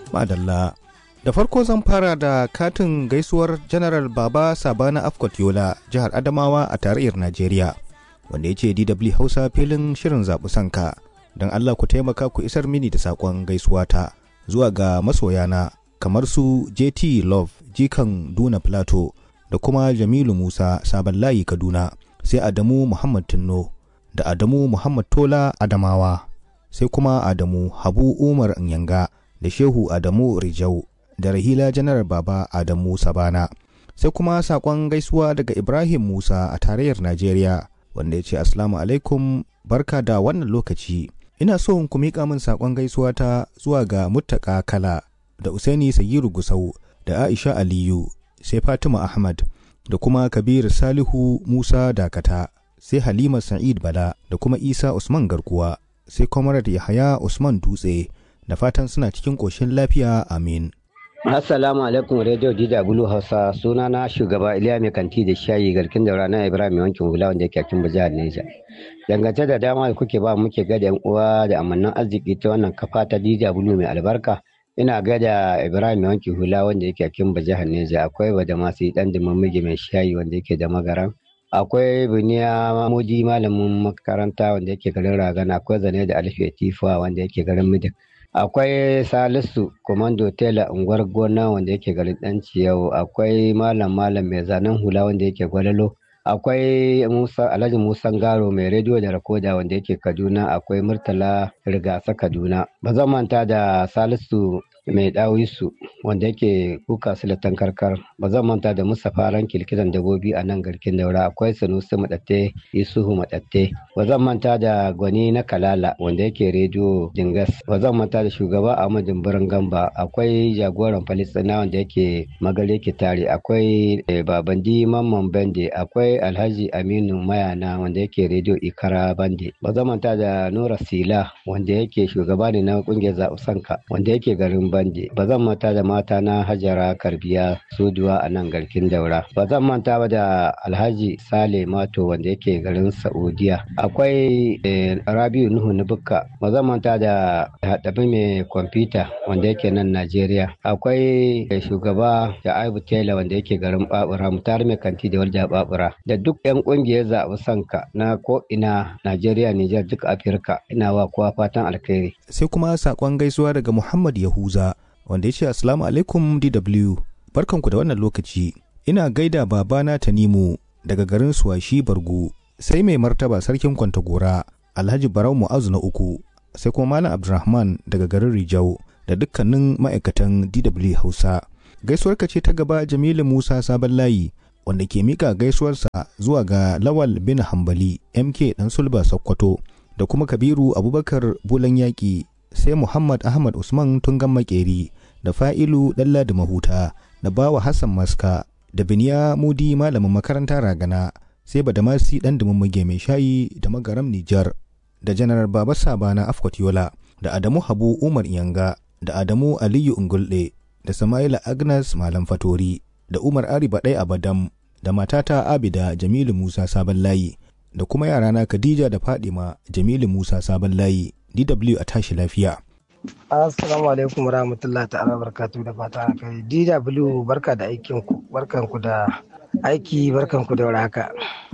Madalla. Da farko zan fara da katin gaisuwar General Baba Sabana Afkot Yola, jihar Adamawa a tarayyar Najeriya, wanda ya ce DW Hausa filin shirin zaɓi sanka. Don Allah ku taimaka ku isar mini da saƙon gaisuwata zuwa ga masoyana kamar su JT Love, Jikan Duna Plateau, da kuma Jamilu Musa Sabon Layi Kaduna, sai Adamu Muhammad Tinno, da Adamu Muhammad Tola Adamawa, sai kuma Adamu Habu Umar Nyanga, da Shehu Adamu Rijau, da Rahila Janar Baba Adamu Sabana. Sai kuma saƙon gaisuwa daga Ibrahim Musa a tarayyar Najeriya, wanda ya ce Assalamu alaikum barka da wannan lokaci. Ina so ku miƙa min saƙon gaisuwa ta zuwa ga Muttaka Kala, da Usaini Sagiru Gusau, da Aisha Aliyu, sai Fatima Ahmad, da kuma Kabir Salihu Musa Dakata, sai Halima Sa'id Bala, da kuma Isa Usman Garkuwa, sai Comrade Yahaya Usman Dutse, da fatan suna cikin ƙoshin lafiya amin. Assalamu alaikum Radio DW Hausa suna na shugaba Iliya mai kanti da shayi garkin daura na Ibrahim mai wankin hula wanda yake kin jihar Neja. Dangance da dama da kuke ba muke gada yan uwa da amannan arziki ta wannan kafa ta DW mai albarka. Ina gada Ibrahim mai wankin hula wanda yake kin jihar Neja akwai wada masu dan dimammige mai shayi wanda yake da magaran. Akwai Buniya Mudi malamin makaranta wanda yake garin Ragana akwai Zane da Alfe Tifa wanda yake garin Midik. akwai salisu komando tela unguwar gona wanda yake garin danci yau akwai malam malam mai zanen hula wanda yake gwalalo akwai musa alhaji musan garo mai rediyo da rakoda wanda yake kaduna akwai murtala rigasa kaduna ba zan manta da salisu mai dawisu wanda yake kuka silatan karkar ba zan manta da mustapha ran kilkitan dabobi a nan garkin daura akwai sanusi madatte isuhu madatte ba zan manta da gwani na kalala wanda yake rediyo dingas ba zan manta da shugaba ahmad dimbirin gamba akwai jagoran falistina wanda yake magare kitare akwai babandi mamman bande akwai alhaji aminu mayana wanda yake rediyo ikara bande ba zan manta da nura sila wanda yake shugaba ne na kungiyar zaɓusanka wanda yake garin bande ba zan manta da mata na hajara karbiya soduwa a nan garkin daura ba zan manta ba da alhaji sale mato wanda yake garin saudiya akwai rabiu nuhu nubukka ba zan manta da haɗabi mai kwamfuta wanda yake nan najeriya akwai shugaba da aibu taylor wanda yake garin babura mutar mai kanti da walda babura da duk yan kungiyar zaɓi sanka na ko ina najeriya nijar duk afirka ina wa kowa fatan alkhairi sai kuma saƙon gaisuwa daga muhammad yahuza wanda ya ce Assalamu alaikum DW, barkanku da wannan lokaci, ina gaida babana Tanimu daga garin Suwashi Bargu, sai mai martaba sarkin Kwantagora, Alhaji Barau Mu'azu na uku, sai kuma Malam Abdulrahman daga garin Rijau da dukkanin ma'aikatan DW Hausa. Gaisuwarka ce ta gaba Jamilu Musa Sabon Layi, wanda ke mika gaisuwarsa zuwa ga Lawal bin Hambali, MK Dan Sulba Sokoto, da kuma Kabiru Abubakar Bulan Yaƙi sai Muhammad Ahmad Usman Tungan Makeri da Fa'ilu Dalla da Mahuta da Bawa Hassan Maska da Biniya Mudi malamin makaranta Ragana sai Badamasi dan Dumummuge mai shayi da Magaram Nijar da Janar Baba Sabana Afkwat Yola da Adamu Habu Umar Iyanga da Adamu Aliyu Ungulde da Samaila Agnes Malam Fatori da Umar Ari Baɗai Abadam da matata Abida Jamilu Musa Sabon Layi da kuma yarana Khadija da Fadima Jamilu Musa Sabon Layi DW a tashi lafiya. Assalamu alaikum warahmatullahi ta'ala barkatu da fata kai DW barka da aikin ku barkanku da aiki barkanku da warhaka.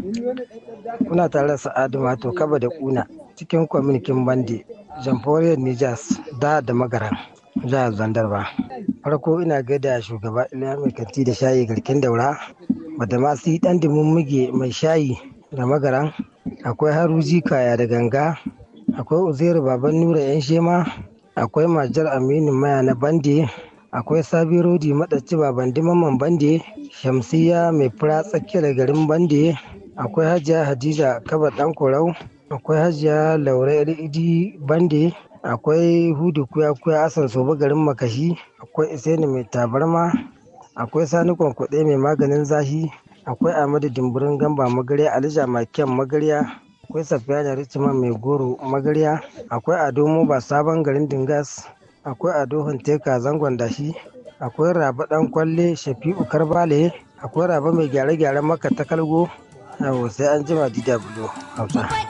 Kuna tare da Sa'adu Mato Kaba da Kuna cikin kwaminikin Bande Jamhuriyar Nijas da da Magaran jihar Zandarba. Farko ina gaida shugaba Iliya mai kanti da shayi garkin daura bada masu dan dimin muge mai shayi da magaran akwai haruji kaya da ganga akwai uzairu baban nura yan shema akwai majar aminu maya na bande akwai sabi rodi madaci baban dimaman bande shamsiya mai fura tsakiyar garin bande akwai hajiya hadiza kaba dan korau akwai hajiya laura idi bande akwai hudu kuya kuya asan soba garin makashi akwai iseni mai tabarma akwai sani kwankwaɗe mai maganin zahi akwai ahmadu dimburin gamba magarya alija makiyan magarya akwai safiyana richima mai goro magarya akwai ado moba sabon garin dingas akwai ado hanteka zangon dashi akwai raba dan kwalle shafi'u karbale akwai raba mai gyare-gyaren maka ta kalgo sai an jima dw hausa